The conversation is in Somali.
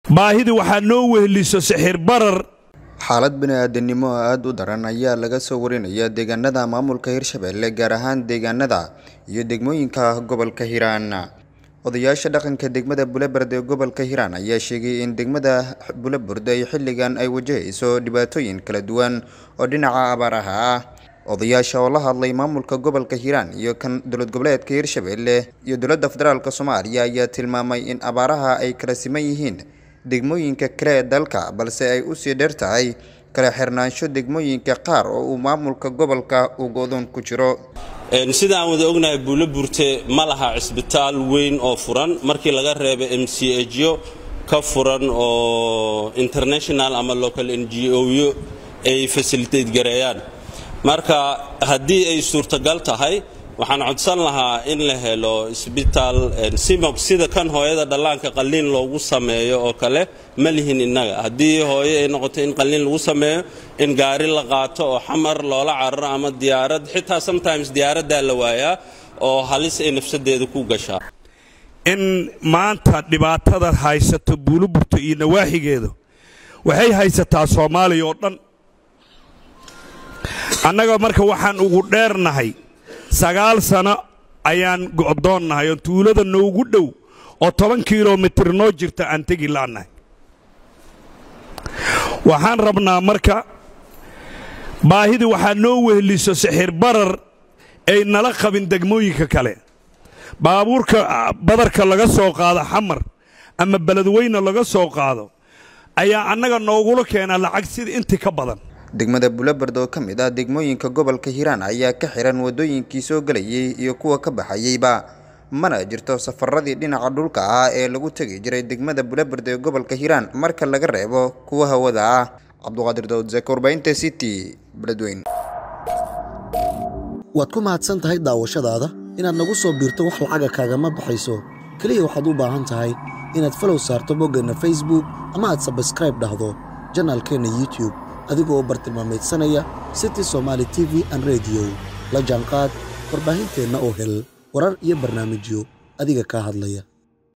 baahidii waxaa noo wehliso sixir barar xaalad bini-aadanimo oo aada u daran ayaa laga soo warinaya deegaanada maamulka hirshabelle gaar ahaan deegaanada iyo degmooyinka gobolka hiiraan odayaasha dhaqanka degmada buleberd ee gobolka hiiraan ayaa sheegay in degmada buleberd ay xilligan ay wajahayso dhibaatooyin kala duwan oo dhinaca abaaraha ah odayaasha oo la hadlay maamulka gobolka hiiraan iyo kan dowlad goboleedka hirshabelle iyo dowladda federaalk soomaaliya ayaa tilmaamay in abaaraha ay kala siman yihiin degmooyinka kale ee dalka balse ay usii dheer tahay kala xirnaansho degmooyinka qaar oo uu maamulka gobolka uu go-doon ku jiro sida aan wada ognahay buulo burte ma laha cisbitaal weyn oo furan markii laga reeba m c hyo ka furan oo international ama local n g oyo ay fasilitayt gareeyaan marka haddii ay suurtagal tahay waxaan codsan lahaa in la helo isbitaal simab sida kan hooyada dhallaanka qalliin loogu sameeyo oo kale ma lihin innaga haddii hooyo ay noqoto in qalliin lagu sameeyo in gaari la qaato oo xamar loola cararo ama diyaarad xitaa sometimes diyaaraddaa la waayaa oo halis ay nafsadeeda ku gashaa in maanta dhibaatada haysato buuloburto iyo nawaaxigeedu waxay haysataa soomaaliya oo dhan annaga marka waxaan ugu dheernahay sagaal sano ayaan go'doonnahay oo tuulada noogu dhow oo toban kilomitir noo jirta aan tegi la'nahay waxaan rabnaa marka baahidii waxaa noo wehliso sixir barar ay nala qabin degmooyinka kale baabuurka badarka laga soo qaado xamar ama beledweyne laga soo qaado ayaa annaga noogula keenaa lacag sida intii ka badan degmada buleberd oo ka mid ah degmooyinka gobolka hiiraan ayaa ka xiran waddooyinkii soo gelayay iyo kuwa ka baxayeyba mana jirto safaradii dhinaca dhulka ah ee lagu tegi jiray degmada buleberd ee gobolka hiiraan marka laga reebo kuwa hawada ah cabduqaadir dawd zek warbaahinta city beledweyn waad ku mahadsan tahay daawashadaada inaad nagu soo biirto wax lacaga kaagama baxayso keliya waxaad u baahan tahay inaad falow saarto boggeenna facebook ama aad sabskraib dhahdo janaalkeenna youtube adigoo bartilmaameedsanaya city somaali t v an rediyo la jaanqaad warbaahinteenna oo hel warar iyo barnaamijyo adiga kaa hadlaya